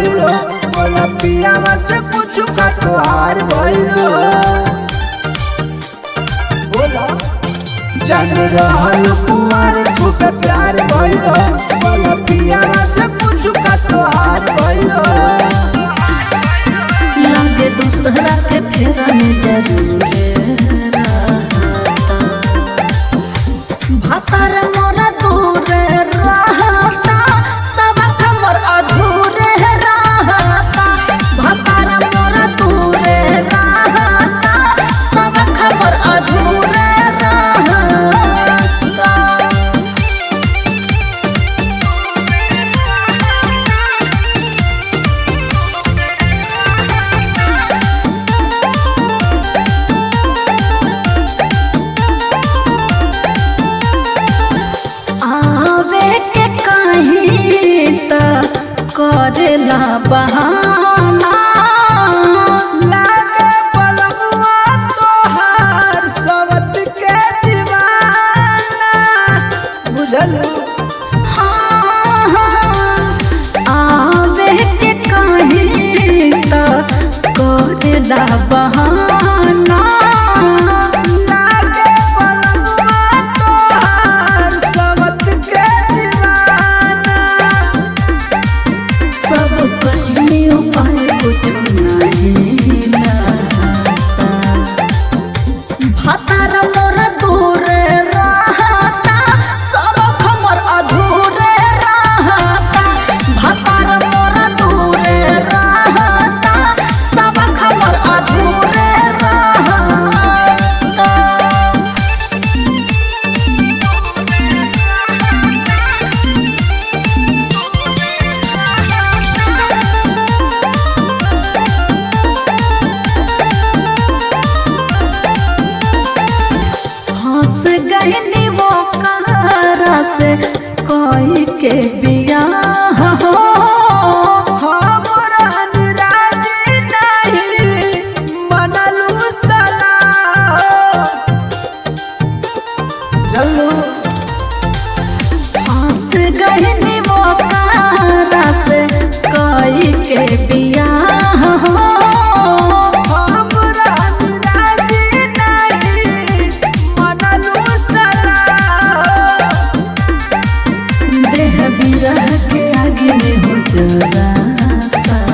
भइलो बोला पियावा से पूछू का तोहार भइलो बोला जान रहल कुमार तू पे प्यार भइलो बोला पियावा से पूछू का तोहार भइलो लगे दूसरा के फेरा में जरूर रहता भातार मोरा दूर रहता सबक मोर अधूरे रहता भातार मोरा दूर रहता सबक मोर अधूरे रहता आवे के कहीं त करेला बहाना लागे पलमुआ तोहार सवत के दीवाना बुझलू हाँ, हाँ, आवे के कहीं त करेला बहाना लागे पलमुआ तोहार सवत के दीवाना सब कहने उपाय कुछ नहीं लगता भातार मोर दूर रहता सब हमर अधूरे रहता भातार मोर दूर रहता सब हमर अधूरे रहता हंस गईनी वो कारा से कोई के बियाह हो हमरा निराजी नहीं मनलू सलाह चलू हंस गईनी वो कारा से कोई के बियाह हो हमरा निराजी नहीं मनलू सलाह देह बिरह के आगे में हो जराता